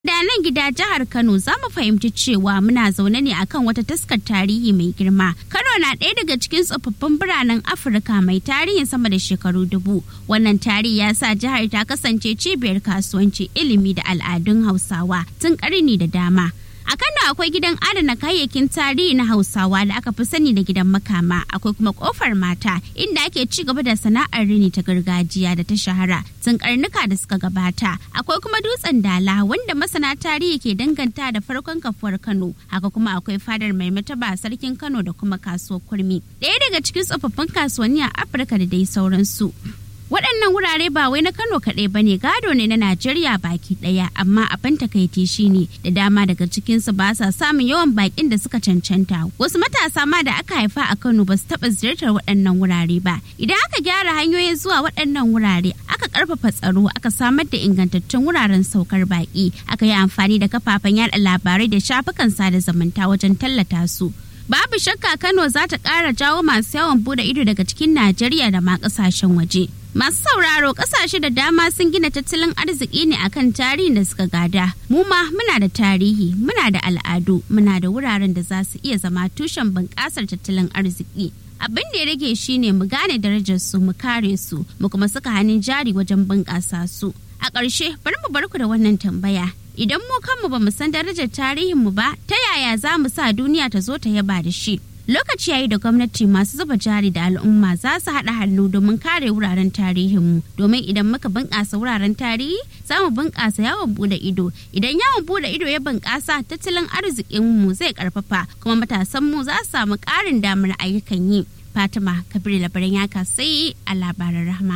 Da nan gida jihar Kano za mu fahimci cewa muna zaune ne akan wata taskar tarihi mai girma. Kano na ɗaya daga cikin tsofaffin biranen Afirka mai tarihin sama da shekaru dubu. Wannan tarihi ya sa jihar ta kasance cibiyar kasuwanci, ilimi da al'adun Hausawa tun ƙarni da dama. A Kano akwai gidan adana kayayyakin tarihi na Hausawa da aka fi sani da gidan makama, akwai kuma kofar mata inda ake ci gaba da sana'ar rini ta gargajiya da ta shahara tun karnuka da suka gabata. Akwai kuma dutsen dala wanda masana tarihi ke danganta da farkon kafuwar Kano. Haka kuma akwai fadar mai mataba sarkin Kano da kuma kasuwar kurmi. Ɗaya daga cikin tsofaffin kasuwanni a Afirka da dai sauransu. waɗannan wurare ba wai na kano kaɗai ba ne gado ne na najeriya baki ɗaya amma abin takaici shine da dama daga cikinsu ba sa samun yawan bakin da suka cancanta wasu matasa ma da aka haifa a kano ba su taɓa ziyartar waɗannan wurare ba idan aka gyara hanyoyin zuwa waɗannan wurare aka ƙarfafa tsaro aka samar da ingantattun wuraren saukar baki aka yi amfani da kafafen yada labarai da shafukan sada zumunta wajen tallata su babu shakka kano za ta ƙara jawo masu yawon bude ido daga cikin najeriya da ma ƙasashen waje Masu sauraro kasashe da dama sun gina tattalin arziki ne akan tarihin da suka gada. Mu ma muna da tarihi, muna da al'adu, muna da wuraren da za su iya zama tushen bunƙasar tattalin arziki. Abin da ya rage shine mu gane darajar su, mu kare su, mu kuma saka hannun jari wajen bunƙasa su. A ƙarshe, bari mu bar ku da wannan tambaya. Idan mu kanmu ba mu san darajar tarihinmu ba, ta yaya za mu sa duniya ta zo ta yaba da shi? lokaci yayi da gwamnati masu zuba jari da al'umma za su haɗa hannu domin kare wuraren tarihinmu domin idan muka bunƙasa wuraren tarihi za mu bunƙasa yawon bude ido idan yawon bude ido ya bunƙasa tattalin arzikinmu zai ƙarfafa kuma matasanmu za su samu ƙarin damar ayyukan yi fatima kabir labaran yaka sai a labaran rahama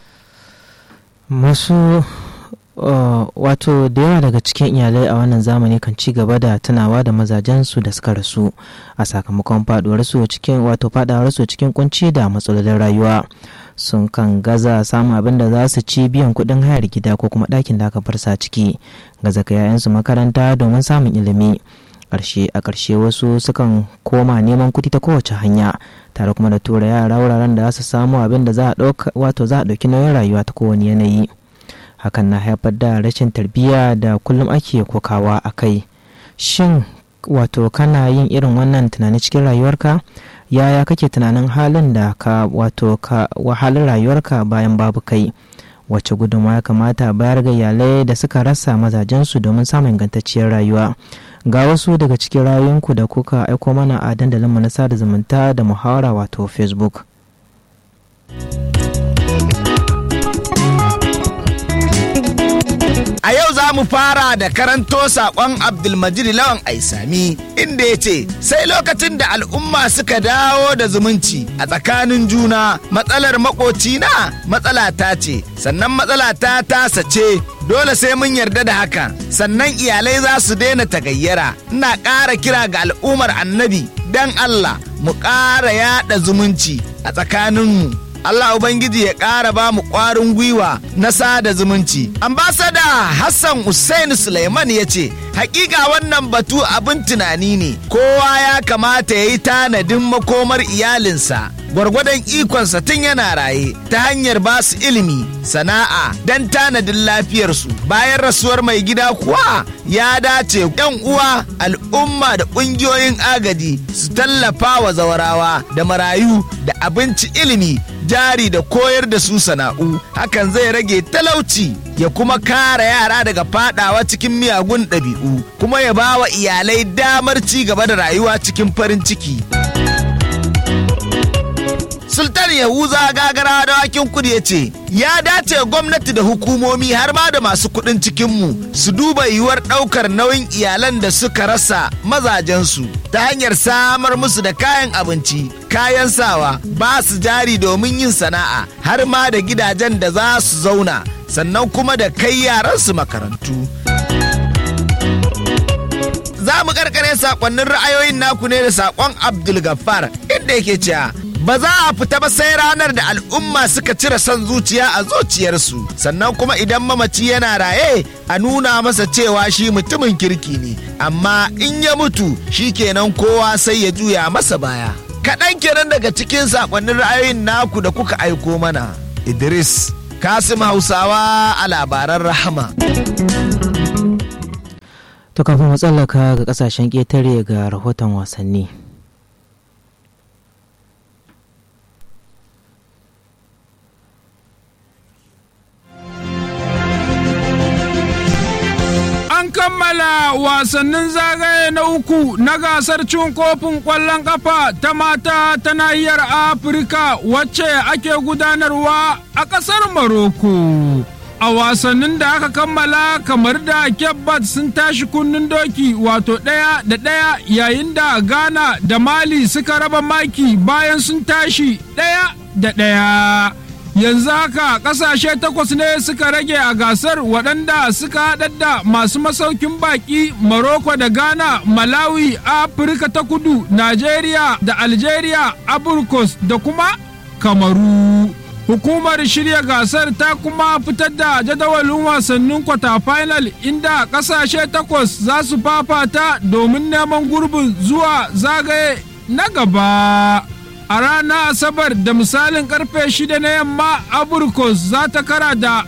masu Uh, wato da yawa daga cikin iyalai a wannan zamani kan ci gaba da tunawa da mazajensu da suka rasu a sakamakon faduwarsu cikin wato fadawarsu cikin kunci da matsalolin rayuwa sun kan gaza samun abin da za su ci biyan kuɗin hayar gida ko kuma ɗakin da aka farsa ciki gaza ka yayansu makaranta domin samun ilimi ƙarshe a ƙarshe wasu sukan koma neman kuɗi ta kowace hanya tare kuma da tura yara wuraren da za su samu abin da za a ɗauka wato za a ɗauki nauyin rayuwa ta kowane yanayi hakan na haifar da rashin tarbiyya da kullum ake kokawa a kai shin wato kana yin irin wannan tunani cikin rayuwarka yaya kake tunanin halin da ka wato ka wahalin rayuwarka bayan babu kai wacce gudunmawa ya kamata bayar ga iyalai da suka rasa mazajensu domin samun ingantacciyar rayuwa ga wasu daga cikin rayuwanku da kuka aiko mana a dandalinmu na sada zumunta da muhawara wato facebook A yau za mu fara da karanto saƙon Abdulmajid Lawan Aisami inda ya ce sai lokacin da al'umma suka dawo da zumunci a tsakanin juna matsalar makocina matsala ta ce sannan matsala ta tasa ce dole sai mun yarda da haka sannan iyalai za su daina tagayyara ina ƙara kira ga al'ummar annabi don Allah mu ƙara yaɗa zumunci a tsakaninmu Allah Ubangiji ya ƙara ba mu ƙwarin gwiwa na sada zumunci. Ambasada Hassan Hussein Suleiman ya ce, Hakika wannan batu abin tunani ne, kowa ya kamata ya yi tanadin makomar iyalinsa. Gwargwadon ikonsa tun yana raye ta hanyar ba su ilimi, sana'a don tanadin lafiyarsu. Bayan rasuwar mai gida kuwa ya dace yan uwa al'umma da ƙungiyoyin agaji su tallafa wa zawarawa da marayu da abinci ilimi jari da koyar da su sana'u hakan zai rage talauci ya kuma kare yara daga fadawa cikin miyagun ɗabi'u kuma ya ba wa iyalai damar ci gaba da rayuwa cikin farin ciki. Sultan Yahuza gagara da wakin kudu ya ce, ya dace gwamnati da hukumomi har ma da masu kudin cikinmu su duba yiwuwar ɗaukar nauyin iyalan da suka rasa mazajensu ta hanyar samar musu da kayan abinci, kayan sawa, ba su jari domin yin sana'a har ma da gidajen da za su zauna, sannan kuma da kai yaransu makarantu. Za mu karkare sakonnin ra'ayoyin naku ne da sakon Abdul Gaffar inda yake cewa ba za a fita ba sai ranar da al'umma suka cire son zuciya a zuciyarsu sannan kuma idan mamaci yana raye a nuna masa cewa shi mutumin kirki ne amma in ya mutu shi kenan kowa sai ya juya masa baya kaɗan kenan daga cikin sakonnin ra'ayoyin naku da kuka aiko mana idris kasim hausawa a labaran rahama To kafin mu tsallaka ga kasashen ƙetare ga rahoton wasanni. An kammala wasannin zagaye na uku na gasar cin kofin ƙwallon ƙafa ta mata ta nahiyar Afirka wacce ake gudanarwa a ƙasar Maroko. a wasannin da aka kammala kamar da kebbat sun tashi kunnen doki wato ɗaya da ɗaya yayin da ghana da mali suka raba maki bayan sun tashi ɗaya da ɗaya yanzu haka ƙasashe takwas ne suka rage a gasar waɗanda suka haɗar da masu masaukin baƙi Morocco da ghana malawi afirka ta kudu nigeria da algeria aburkos da kuma kamaru hukumar shirya gasar ta kuma fitar da jadawalin wasannin kwata final inda kasashe takwas za su fafata domin neman gurbin zuwa zagaye na gaba a ranar asabar da misalin karfe shida na yamma aburkos za ta kara da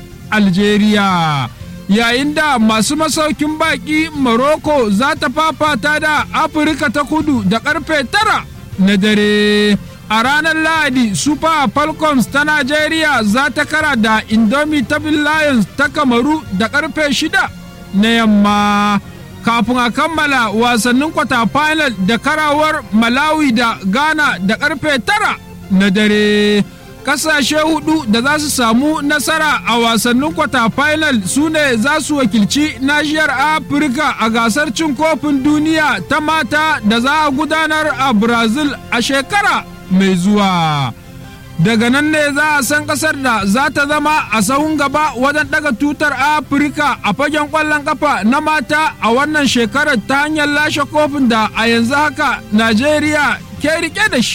algeria yayin da masu masaukin baki morocco za ta fafata da afirka ta kudu da karfe tara na dare a ranar lahadi super falcons ta nigeria za ta kara da indomitable lions ta kamaru da karfe shida na yamma kafin a kammala wasannin kwata final da karawar malawi da ghana da karfe tara na dare kasashe hudu da za su samu nasara a wasannin kwata final su ne za su wakilci nashiyar afirka a gasar cin kofin duniya ta mata da za a gudanar a brazil a shekara mai zuwa daga nan ne za a san kasar da za ta zama a sahun gaba wajen daga tutar afirka a fagen kwallon kafa na mata a wannan shekarar ta hanyar lashe kofin da a yanzu haka najeriya ke rike da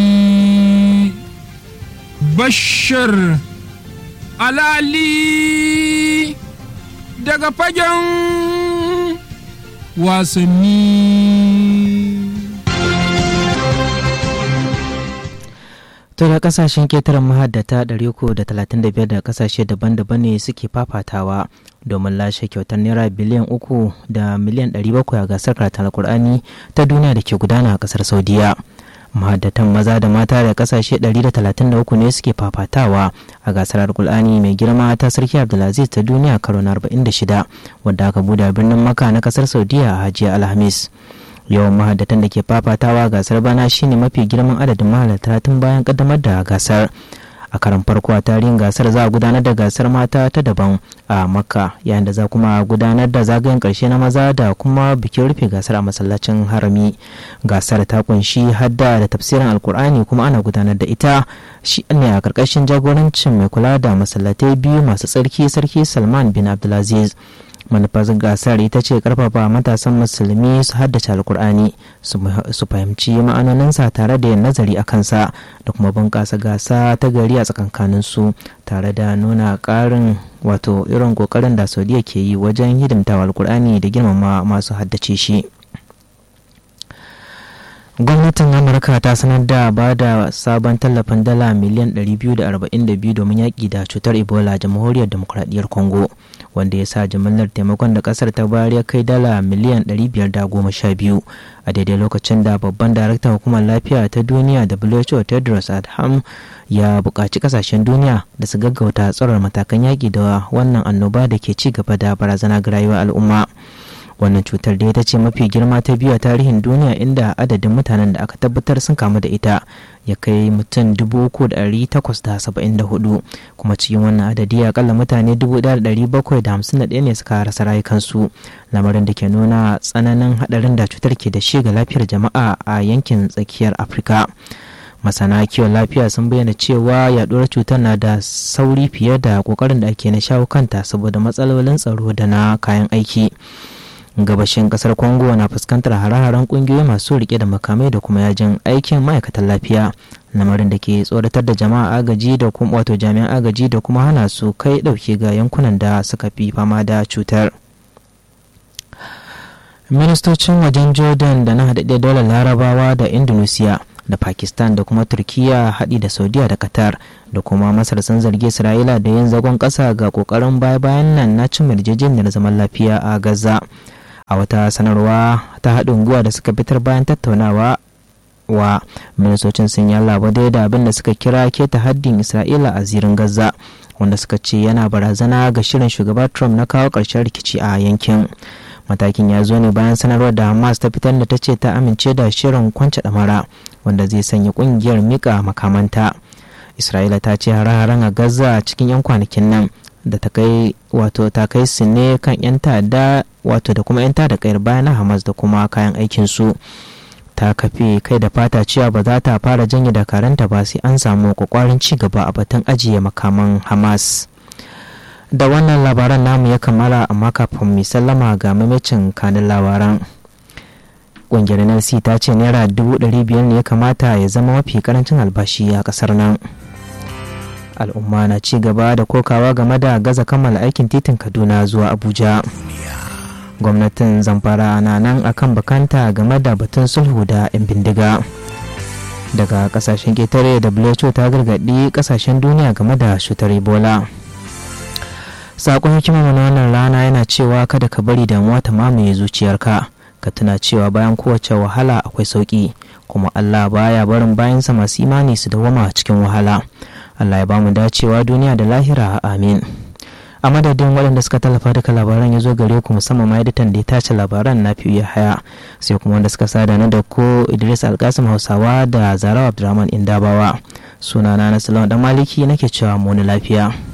shi bashir alali daga fagen wasanni To da kasashen ketaren mahaddata 335 da kasashe daban-daban ne suke fafatawa domin lashe kyautar naira biliyan uku da miliyan 700 a gasar karatun alkur'ani ta duniya da ke gudana a kasar saudiya mahaddatan maza da mata da kasashe 133 ne suke fafatawa a gasar alkur'ani mai girma ta sarki abdulaziz ta duniya karo na 46 wadda aka bude birnin maka na kasar saudiya a hajiya alhamis yawan mahaddatan da ke fafatawa gasar bana shine mafi girman adadin mahalarta tun bayan kaddamar da gasar a karan farko a tarihin gasar za a gudanar da gasar mata ta daban a makka yayin da za kuma gudanar da zagayen karshe na maza da kuma bikin rufe gasar a masallacin harami gasar ta kunshi hadda da tafsirin alkur'ani kuma ana gudanar da ita shi ne a karkashin jagorancin mai kula da masallatai biyu masu tsarki sarki salman bin abdulaziz manufar gasar ita ce karfafa matasan musulmi su haddace alkur'ani su fahimci ma'anoninsa tare da yin nazari a kansa da kuma bunƙasa gasa ta gari a tsakankaninsu tare da nuna ƙarin wato irin ƙoƙarin da saudiya ke yi wajen hidimtawa alkur'ani da girmama masu haddace shi gwamnatin amurka ta sanar da ba da sabon tallafin dala miliyan 242 domin yaƙi da cutar ebola jamhuriyar demokuraɗiyyar congo wanda ya sa jimillar taimakon da kasar ta bayar ya kai dala miliyan 512 a daidai lokacin da babban daraktan hukumar lafiya ta duniya who tedros adham ya buƙaci kasashen duniya da su gaggauta tsarar matakan yaƙi da wannan annoba da ke ci gaba da barazana ga rayuwar al'umma wannan cutar da ita ce mafi girma ta biyu a tarihin duniya inda adadin mutanen da aka tabbatar sun kamu da ita ya kai mutum 3,874 kuma cikin wannan adadi akalla mutane 1,751 ne suka rasa rayukansu lamarin da ke nuna tsananin hadarin da cutar ke da shi ga lafiyar jama'a a yankin tsakiyar afirka masana kiwon lafiya sun bayyana cewa yaduwar cutar na da sauri fiye da kokarin da ake na shawo kanta saboda matsalolin tsaro da na kayan aiki gabashin kasar congo na fuskantar hare-haren kungiyoyi masu rike da makamai da kuma yajin aikin ma'aikatan lafiya lamarin da ke tsoratar da jama'a agaji da kuma wato jami'an agaji da kuma hana su kai dauke ga yankunan da suka fi fama da cutar ministocin wajen jordan da na haɗaɗɗen daular larabawa da indonesia da pakistan da kuma turkiya haɗi da saudiya da qatar da kuma masar sun zargi isra'ila da yin zagon ƙasa ga ƙoƙarin baya-bayan nan na cin yarjejeniyar zaman lafiya a gaza a wata sanarwa ta haɗin guwa da suka fitar bayan tattaunawa wa ministocin sun yi dai da abin da suka kira keta haddin isra'ila a zirin gaza wanda suka ce yana barazana ga shirin shugaba trump na kawo ƙarshen rikici a yankin matakin ya zo ne bayan sanarwar da hamas ta fitar da ta ce ta amince da shirin kwance ɗamara wanda zai sanya ƙungiyar mika makamanta isra'ila ta ce hare-haren a gaza cikin 'yan kwanakin nan da ta kai wato ta kai su ne kan 'yan ta'adda wato da kuma 'yan ta'adda kayar bayan hamas da kuma kayan aikin su ta kafe kai da fata cewa ba za ta fara janye dakaranta ba sai an samu kwakwarin ci gaba a batun ajiye makaman hamas da wannan labaran namu ya kammala amma kafin mai sallama ga mamacin kanin labaran ƙungiyar nlc ta ce naira dubu ɗari biyar ne ya kamata ya zama mafi karancin albashi a ƙasar nan al'umma na ci gaba da kokawa game da gaza kammala aikin titin kaduna zuwa abuja gwamnatin zamfara na nan akan bakanta game da batun sulhu da 'yan bindiga daga kasashen ketare who ta gargaɗi kasashen duniya game da cutar ebola sakon hikimar na wannan rana yana cewa kada ka bari damuwa ta mamaye zuciyarka ka tuna cewa bayan kowace wahala akwai sauki kuma allah baya barin bayansa masu imani su dawama cikin wahala allah ya bamu dacewa duniya da lahira amin a madadin waɗanda suka tallafa duka labaran ya zo gare ku musamman ma editan da ya tace labaran na fiye haya sai kuma wanda suka sada na da ko idris alkasim hausawa da zarawa abdurrahman indabawa sunana na salon dan maliki nake cewa mu lafiya